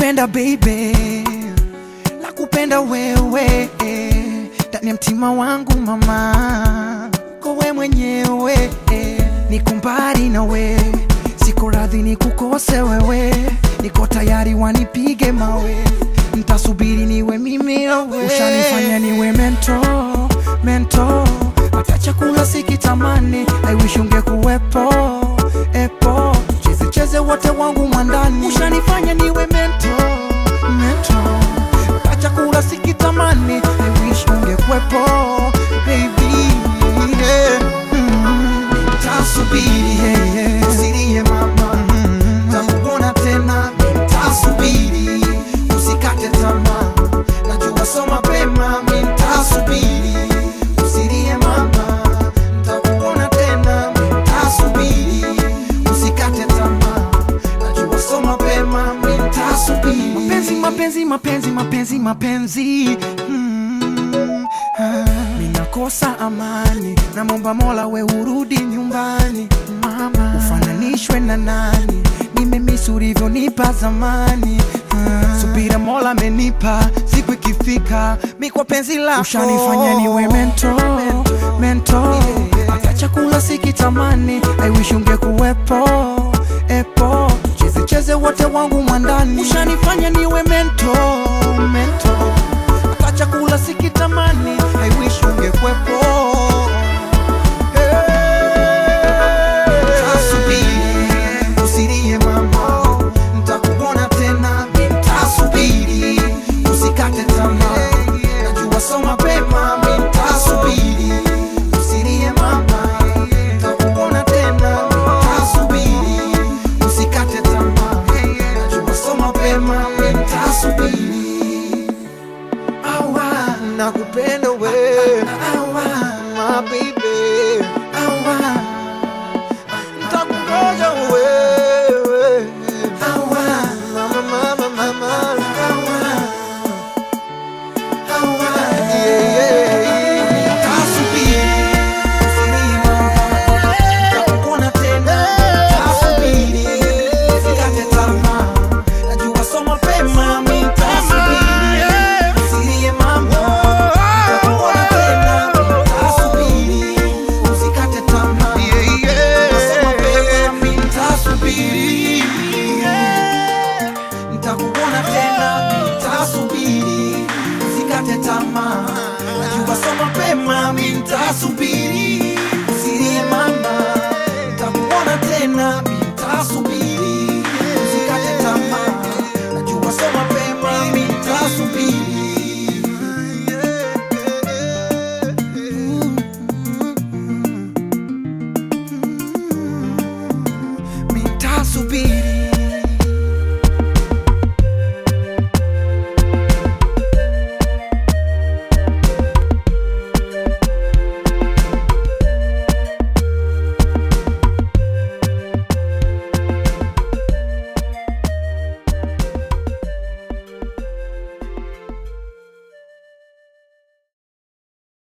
nakupenda baby, nakupenda wewe ndani ya mtima wangu mama, kowe mwenyewe niko mbali na we, siko radhi nikukose wewe, niko tayari wanipige mawe, ntasubiri niwe mimi wewe, ushanifanya niwe mento mento, hata chakula sikitamani, I wish ungekuwepo epo, cheze cheze wote wangu mwandani, ushanifanya niwe mento mento, hata chakula sikitamani, I wish ungekuwepo baby yeah. mm. Tasubiri yeah, yeah. usilie mama mm. takuona tena tasubiri usikate tamaa najua so mapema mintasubiri usilie mama takuona tena mintasubiri usikate tamaa najua so mapema mintasubiri mapenzi mapenzi mapenzi mapenzi mapenzi mm. ah. Minakosa amani, namomba Mola we urudi nyumbani mama, ufananishwe na nani? Nimemisi ulivyonipa zamani ah. Subira Mola amenipa, siku ikifika mi kwa penzi lako ushanifanya niwe mento mento, hata chakula sikitamani, I wish ungekuwepo epo, cheze cheze wote wangu mwandani, ushanifanya niwe mento mento hata chakula sikitamani, I wish ungekwepo